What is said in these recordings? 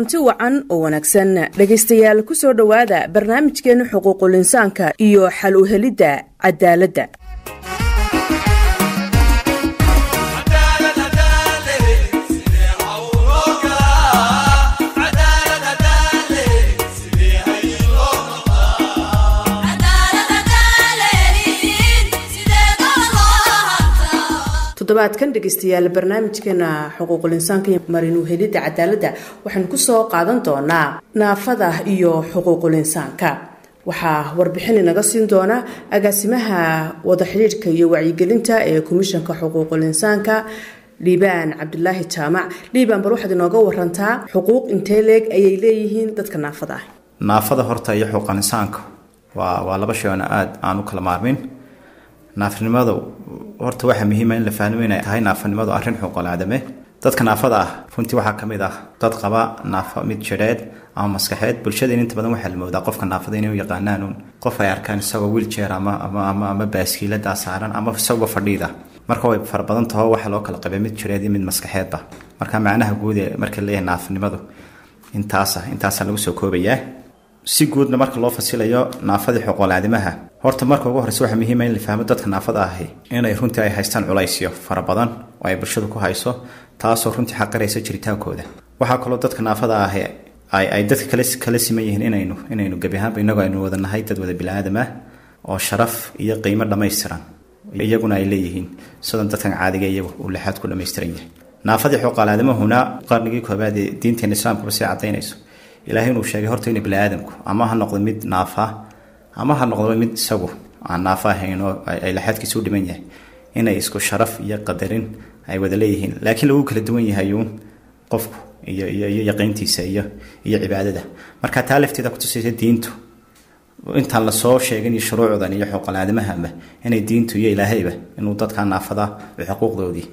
kulanti wacan oo wanaagsan dhegaystayaal ku soo dhowaada barnaamijkeena xuquuqul insaanka iyo xal u helidda cadaaladda toddobaadkan dhegaystayaal barnaamijkeena xuquuqul insaanka iyo marin uhelidda cadaaladda waxaynu kusoo qaadan doonaa naafada iyo xuquuqul insaanka waxaa warbixin inaga siin doona agaasimaha wada xidhiidhka iyo wacyigelinta ee komishanka xuquuqul insaanka liibaan cabdulaahi jaamac liibaan bal waxaad inooga warantaa xuquuq intee leeg ayay leeyihiin dadka naafada ah naafada horta iyo xuquuqul insaanka waa waa laba shay oona aada aan u kala maarmin naafanimadu horta waxaa muhiima in la fahmo inay tahay naafanimadu arrin xuquuqul aadame dadka naafada ah runtii waxaa kamid ah dad qaba naafa mid jidheed ama maskaxeed bulshadeen inta badan waxaa la moodaa qofka naafada inay u yaqaanaan un qof ay arkaan isagoo wiiljeer ama ama ama ama baaskiiladaa saaran ama isagoo fadhiida marka way fara badan taho waxaa loo kala qabay mid jireed iyo mid maskaxeedba marka macnaha guud ee marka leeyahay naafanimadu intaasa intaasaa lagu soo koobayaa si guudna marka loo fasilayo naafadii xuquuqul aadamaha horta marka ugu horreysa waxaa muhiima in la fahmo dadka naafada ahi inay runtii ay haystaan culaysyo fara badan oo ay bulshadu ku hayso taasoo runtii xaqiraysa jiritaankooda waxaa kaloo dadka naafada ahi ay ay dadka kale kala siman yihiin inaynu inaynu gebi ahaanba inagoo aynu wada nahay dad wada bili-aadam ah oo sharaf iyo qiimo dhammaystiran iyaguna ay leeyihiin sidan dadkan caadiga iyagu uu lixaad ku dhammaystiran yahay naafadii xuquuqul aadamahuna qarnigii koobaad ee diinteena islaamkuba sii cadaynayso ilaahay inuu sheegay horta in bili-aadamku ama ha noqdo mid naafa ama ha noqdo mid isagu aan naafa ahayn oo ay laxaadkiisa u dhiman yahay inay isku sharaf iyo qadarin ay wada leeyihiin laakiin lagu kala duwan yahay uun qofku iyo iyo iyo yaqiintiisa iyo iyo cibaadada marka taa lafteeda kutusaysa diintu intaan lasoo sheegin iyo shuruucdan iyo xuquuqul aadamahaba inay diintu iyo ilaahayba inuu dadka naafada xuquuqdoodii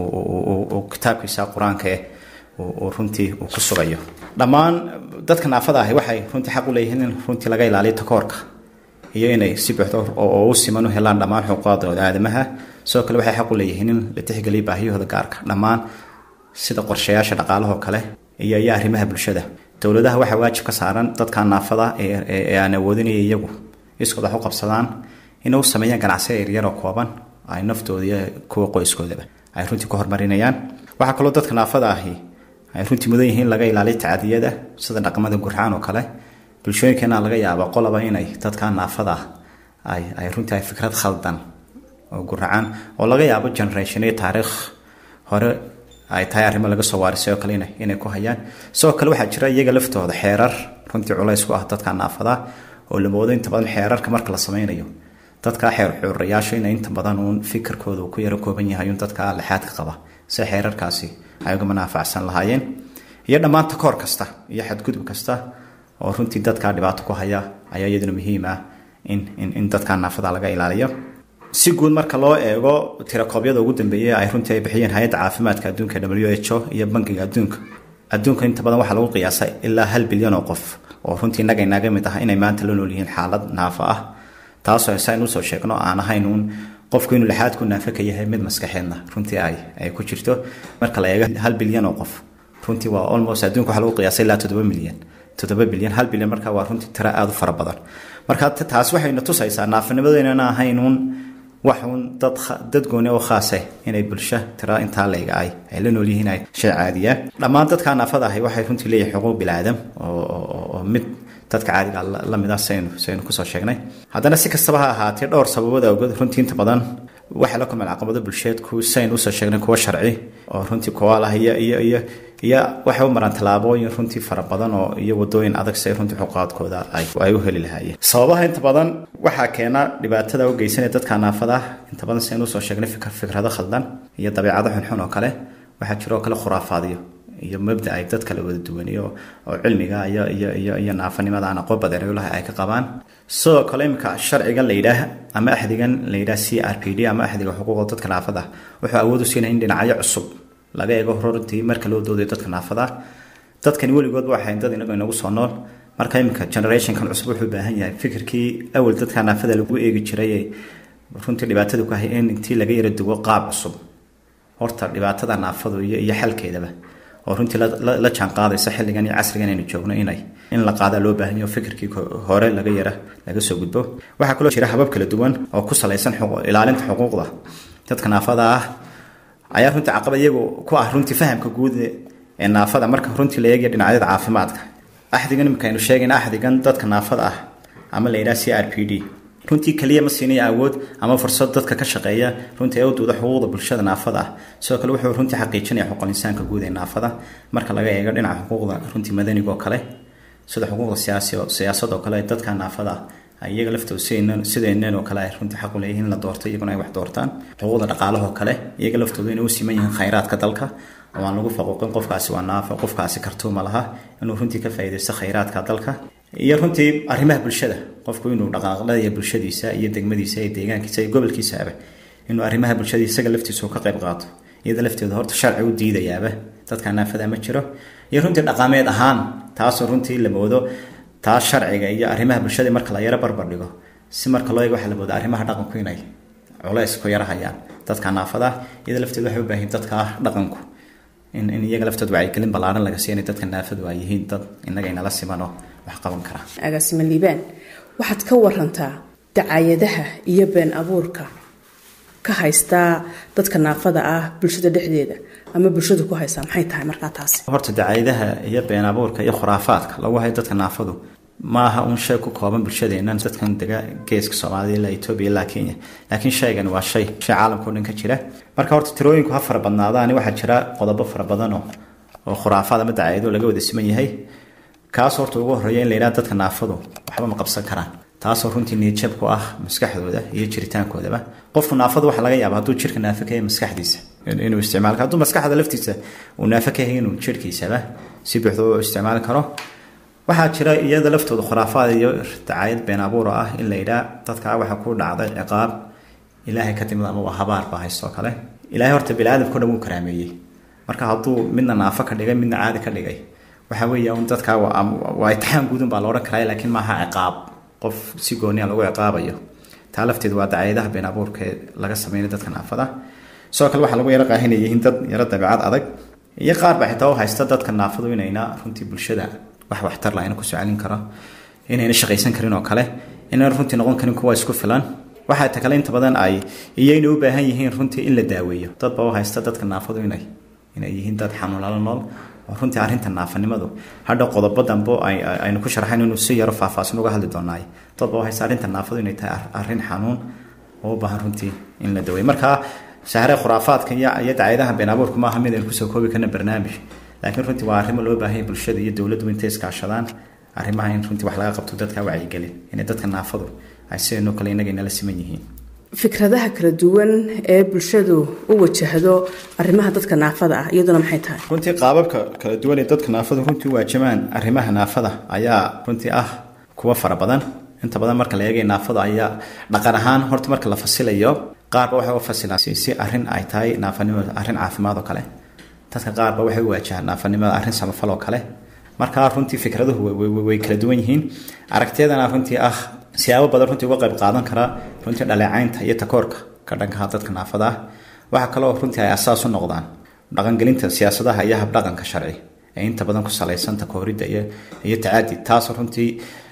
kitaabkiisa qur-aanka eh uu runtii uu ku sugayo dhammaan dadka naafada ahi waxay runtii xaq u leeyihiin in runtii laga ilaaliyo takoorka iyo inay si buuxdo oo u siman u helaan dhammaan xuquuqdooda aadamaha sidoo kale waxay xaq u leeyihiin in la tixgeliyo baahiyahooda gaarka dhammaan sida qorshayaasha dhaqaalahoo kale iyo iyo arrimaha bulshada dowladaha waxaa waajib ka saaran dadka naafada ee aan awoodinaya iyagu iskood wax u qabsadaan inay u sameeyaan ganacsiya yaryar oo kooban ay naftooda iyo kuwa qoyskoodaba ay runtii ku horumarinayaan waxaa kaloo dadka naafada ahi ay runtii mudan yihiin laga ilaaliyo tacadiyada sida dhaqamada gurxaan oo kale bulshooyinkeena laga yaaba qolaba inay dadka naafada ay ay runtii ay fikrad khaldan oo guracaan oo laga yaabo generation iyo taariikh hore ay tahay arrimo laga soo waarisay oo kale inay inay ku hayaan sidoo kale waxaa jira iyaga laftooda xeerar runtii culays ku ah dadka naafada oo la moodo inta badan xeerarka marka la sameynayo dadka xeer xuurayaasha inay inta badan uun fikirkooda uu ku yaro kooban yahay un dadka lixaadka qaba si xeerarkaasi ay uga manaafacsan lahaayeen iyo dhammaan takoor kasta iyo xadgudub kasta oo runtii dadkaa dhibaato ku haya ayaa iyaduna muhiim ah in in in dadkaa naafada laga ilaaliyo si guud marka loo eego tirakoobyada ugu dambeeyay ay runtii ay bixiyeen hay-adda caafimaadka adduunka w h o iyo bankiga adduunka adduunka inta badan waxaa lagu qiyaasay ilaa hal bilyan oo qof oo runtii innaga inaga mid ah inay maanta la nool yihiin xaalad naafa ah taasoo saynu usoo sheegno aan ahayn uun qofku inuu lixaadku naafe ka yahay mid maskaxeedna runtii ay ay ku jirto marka la eego hal bilyan oo qof runtii waa almost adduunka waxaa lagu qiyaasay ilaa toddoba milyan toddoba bilyan hal bilyan marka waa runtii tiro aada u fara badan marka taas waxayna tusaysaa naafanimadu inayna ahayn uun wax uun dad dad gooni oo khaase inay bulsho tiro intaa leega ay ay la nool yihiin ay shay caadiya dhammaan dadka naafada ahi waxay runtii leeyihin xuquuq bilaadan oo mid dadka caadiga la mid ah saynu saynu kusoo sheegnay haddana si kastaba ha ahaatee dhowr sababood awgood runtii inta badan waxay la kulmeen caqabado bulsheedku saynu usoo sheegnay kuwa sharci oo runtii kuwaal ah iyo iyo iyo iyo waxay u maraan tallaabooyin runtii fara badan oo iyo wadooyin adag si ay runtii xuquuqaadkooda ay ay u heli lahaayeen sababaha inta badan waxaa keena dhibaatada u geysanaya dadka naafada ah inta badan saynu usoo sheegnay fikr fikrado khaldan iyo dabeecado xunxun oo kale waxaa jiro oo kale khuraafaadiyo iyo mabda ay dad kala wada duwan iyo oo cilmiga iyo iyo iyo iyo naafanimada aan aqoon badan u lahay ay ka qabaan sidoo kale imika sharcigan la yidhaah ama axdigan la yidhaah c r p d ama axdiga xuquuqda dadka naafada wuxuu awood u siinaya in dhinacyo cusub laga eego runtii marka loo doodayo dadka naafada dadkani weligoodba waxay dad inagu inagu soo nool marka imika generationkan cusub wuxuu baahan yahay fikirkii awal dadka naafada lagu eegi jiray runtii dhibaatada ku hay in intii laga yara duwo qaab cusub horta dhibaatada naafadu iyo iyo xalkeedaba oo runtii la jaan qaadaysa xilligan iyo casrigan aynu joogno inay in la qaadaa loo baahan yaho fikirkii hore laga yara laga soo gudbo waxaa kaloo jira habab kala duwan oo ku salaysan ilaalinta xuquuqda dadka naafada ah ayaa runtii caqabad iyagu ku ah runtii fahamka guud ee naafada marka runtii la eegaya dhinacyada caafimaadka axdigan imika aynu sheegayna axdigan dadka naafada ah ama la yidhaha c r p d runtii keliya ma siinaya awood ama fursad dadka ka shaqeeya runtii ee u duuda xuquuqda bulshada naafada ah sidoo kale wuxuu runtii xaqiijinaya xuquuq insaanka guud ee naafada marka laga eego dhinaca xuquuqda runtii madaniga oo kale sida xuquuqda siyaasi siyaasad oo kale dadka naafada ah iyaga laftooda sideeneen oo kale ay runtii xaq u leeyihiin la doorto iyaguna ay wax doortaan xuquuqda dhaqaalahoo kale iyaga laftooda inay u siman yihiin khayraadka dalka oo aan lagu faquuqin qofkaasi waa naafo qofkaasi kartuuma laha inuu runtii ka faa'iidaysto khayraadka dalka iyo runtii arrimaha bulshada qofku inuu dhaqaaqlaya bulshadiisa iyo degmadiisa iyo deegaankiisa iyo gobolkiisaaba inuu arrimaha bulshada isaga laftiisa ka qayb qaato iyada lafteeda horta sharci u diidayaaba dadka naafada ma jiro iyo runtii dhaqameed ahaan taasoo runtii la moodo taa sharciga iyo arrimaha bulshada marka la yaro barbar dhigo si marka loo eego waxaa la mooda arrimaha dhaqanku inay culays ku yara hayaan dadka naafada iyada lafteeda waxay u baahan dadka dhaqanku in in iyaga laftooda wacyigelin ballaaran laga siinay dadka naafadu ay yihiin dad innaga inala simanoo wax qaban kara agaasima liibaan waxaad ka warantaa dacaayadaha iyo been abuurka ka haystaa dadka naafada ah bulshada dhexdeeda ama bulshadu ku haysaa maxay tahay markaa taasi horta dacaayadaha iyo been abuurka iyo khuraafaadka lagu hayo dadka naafadu maaha un shay ku kooban bulshadeennan dadkan dega geeska soomaaliya ilaa etoobiya ilaa kenya laakiin shaygan waa shay shay caalamka o dhan ka jira marka horta tirooyinku ha fara badnaadaani waxaa jira qodobo fara badan oo oo khuraafaad ama dacaayado laga wada siman yahay kaas horta ugu horreeya in la yidhaha dadka naafadu waxba ma qabsan karaan taasoo runtii niyadjab ku ah maskaxdooda iyo jiritaankoodaba qofku naafadu waxaa laga yaaba hadduu jirka naafo ka yahay maskaxdiisa inuu isticmaal hadduu maskaxda laftiisa uu naafo ka yahay inuu jirhkiisaba si buuxda u isticmaali karo waxaa jira iyada laftooda khuraafaad iyo dacaayad been abuur oo ah in la yidhaha dadkaa waxaa ku dhacday ciqaab ilaahay ka timid ama waa habaar baa haystoo kale ilaahay horta biniaadamkao dhan wuu karaameeyey marka hadduu midna naafo ka dhigay midna caadi ka dhigay waxa weeye un dadkaa waa itixaan guudun baa la odhan karaa laakiin maaha ciqaab qof si gooniya lagu ciqaabayo taa lafteedu waa dacaayadaha been abuurka ee laga sameynay dadka naafada sidoo kale waxaa lagu yaro qaahinaya yihiin dad yaro dabeecad adag iyo qaar baa xitaa u haysta dadka naafadu inayna runtii bulshada wax waxtar lahayn ku socalin karo inayna shaqaysan karin oo kale inayna runtii noqon karin kuwa isku filan waxaa ta kale inta badan ay iyayna u baahan yihiin runtii in la daaweeyo dad baa u haysta dadka naafadu inay inay yihiin dad xanuunala nool oo runtii arrinta naafanimadu hadha qodobo dambo aynu ku sharxayn inuu si yaro faahfaahsan uga hadli doonaay dad baa u haysta arrinta naafadu inay tahay arrin xanuun oo u baahan runtii in la daweeyo marka sahre khuraafaadka iyo iyo dacaayadaha been abuurku maaha mid aynu kusoo koobi karna barnaamij laakiin runtii waa arrimo loo baahan yahay bulshada iyo dowladdu intay iskaashadaan arrimaha in runtii wax laga qabto dadka wacyigelin inay dadka naafadu ay sideenoo kale innaga inala siman yihiin fikradaha kala duwan ee bulshadu u wajahdo arrimaha dadka naafada ah iyaduna maxay tahay runtii qaababka kala duwan ee dadka naafadu runtii u waajamaan arrimaha naafada ayaa runtii ah kuwa fara badan inta badan marka la eegay naafada ayaa dhaqan ahaan horta marka la fasilayo qaarba waxay u fasilaan si arrin ay tahay naafanimada arrin caafimaad oo kale dadka qaarba waxay u waajahaan naafanimada arrin samafal oo kale markaa runtii fikraduhu way kala duwan yihiin aragtiyadana runtii ah siyaabo badan runtii uga qayb qaadan kara runtii dhaleecaynta iyo takoorka ka dhankaha dadka naafada ah waxaa kaloo runtii ay asaas u noqdaan dhaqangelinta siyaasadaha iyo habdhaqanka sharci ee inta badan ku salaysan takooridda iyo iyo tacaadi taasoo runtii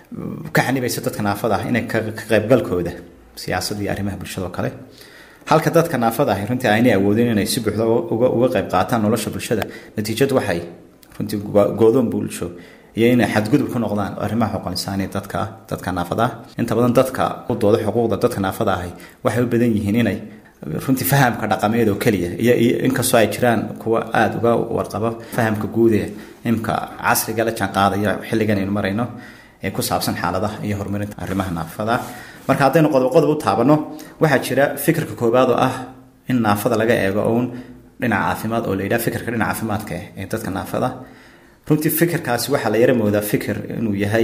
ka xanibaysa dadka naafada ah inay ka qaybgalkooda siyaasadda iyo arrimaha bulshada oo kale halka dadka naafada ahi runtii aynay awoodin inay si buuxda uga qayb qaataan nolosha bulshada natiijadu waxay runtii goodoon bulsho iyo inay xadgudub ku noqdaan arrimaha xuquuq insaaniya dadka dadka naafada ah inta badan dadka u dooda xuquuqda dadka naafada ahi waxay u badan yihiin inay runtii fahamka dhaqameed oo keliya iyo inkastoo ay jiraan kuwa aada uga warqaba fahamka guud ee imka casriga la jaan qaadaya xilligan aynu marayno ee ku saabsan xaaladaha iyo horumarinta arrimaha naafada marka haddaynu qodob qodob u taabano waxaa jira fikirka koowaad oo ah in naafada laga eego uun dhinaca caafimaad oo la yidhaha fikirka dhinaca caafimaadka ee dadka naafada runtii fikirkaasi waxaa la yara moodaa fikir inuu yahay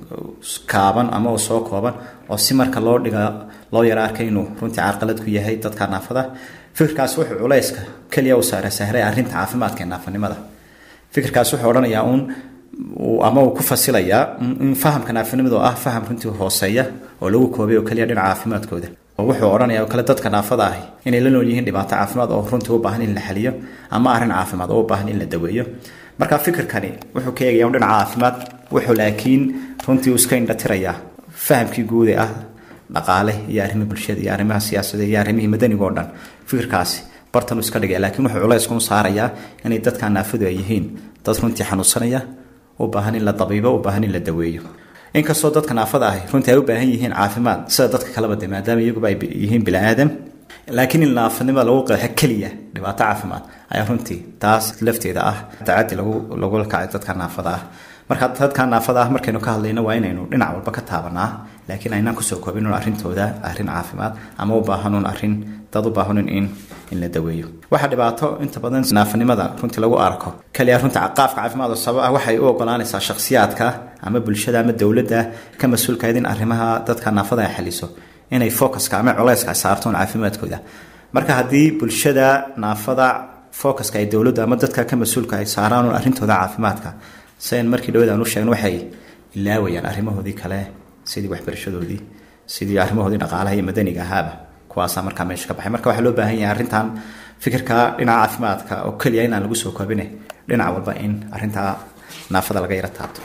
kaaban ama uu soo kooban oo si marka loo dhiga loo yara arkay inuu runtii carqalad ku yahay dadka naafada fikirkaasi wuxuu culayska keliya u saara sahray arrinta caafimaadka ee naafanimada fikirkaasi wuxuu odhanayaa uun ama uu ku fasilayaa in fahamka naafanimada oo ah faham runtii hooseeya oo lagu koobay oo keliya dhinaca caafimaadkooda oo wuxuu odhanaya oo kale dadka naafada ahi inay la nool yihiin dhibaato caafimaad oo runtii u baahan in la xaliyo ama arrin caafimaad oo u baahan in la daweeyo marka fikirkani wuxuu ka eegaya dhinaca caafimaad wuxuu laakiin runtii uu iska indhatirayaa fahamkii guud ee ah dhaqaale iyo arrimaha bulshada iyo arrimaha siyaasadda iyo arrimihii madaniga oo dhan fikirkaasi bartan uu iska dhigaya laakiin wuxuu culayskun saarayaa inay dadka naafadu ay yihiin dad runtii xanuunsanaya u baahan in la dabiibo u baahan in la daweeyo inkastoo dadka naafada ahi runtii ay u baahan yihiin caafimaad sida dadka kaleba de maadaama iyaguba ay yihiin bini-aadam laakiin in naafanimada lagu qeexo keliya dhibaato caafimaad ayaa runtii taas lafteeda ah tacadi lagu lagula kacay dadka naafada ah marka dadka naafada ah markaynu ka hadlayno waa inaynu dhinac walba ka taabanaa laakiin aynaan kusoo koobin un arrintooda arrin caafimaad ama u baahanun arrin dad u baahanun in in la daweeyo waxaa dhibaato inta badan naafanimada runtii lagu arko kaliya runta qaafka caafimaad oo sabab ah waxay u ogolaanaysaa shakhsiyaadka ama bulshada ama dowladda ka mas-uulkayd in arrimaha dadka naafada ay xaliso inay focuska ama culayska ay saartoon caafimaadkooda marka haddii bulshada naafada focuska ay dowladdu ama dadka ka mas-uulka ay saaraan un arrintooda caafimaadka sian markii dhawad aan u sheegno waxay ilaawayaan arrimahoodii kale sidii waxbarashadoodii sidii arrimahoodii dhaqaalaha iyo madaniga ahaaba kuwaasaa markaa meesha ka baxay marka waxaa loo baahan yahay arrintan fikirka dhinaca caafimaadka oo keliya inaan lagu soo koobine dhinac walba in arrintaa naafada laga yara taabto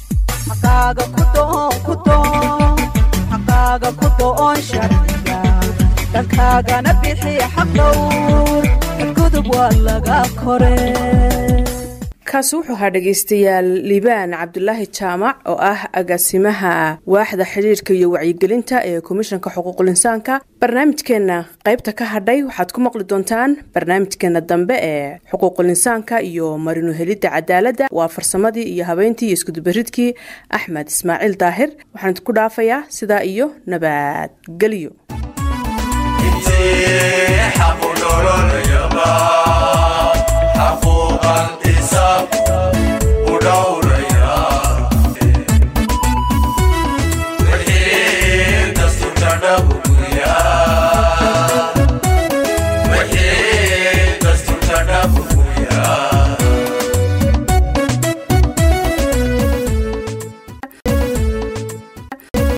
dhankaagana bixi xaqdhowr gudub waa laga kore kaasi wuxuu ahaa dhegaystayaal liibaan cabdulaahi jaamac oo ah agaasimaha waaxda xidhiirka iyo wacyigelinta ee komishanka xuquuqul insaanka barnaamijkeenna qaybta ka hadhay waxaad ku maqli doontaan barnaamijkeena dambe ee xuquuqul insaanka iyo marinu helidda cadaaladda waa farsamadii iyo habeyntii iyo iskudubaridkii axmed ismaaciil daahir waxaan idinku dhaafayaa sidaa iyo nabadgelyo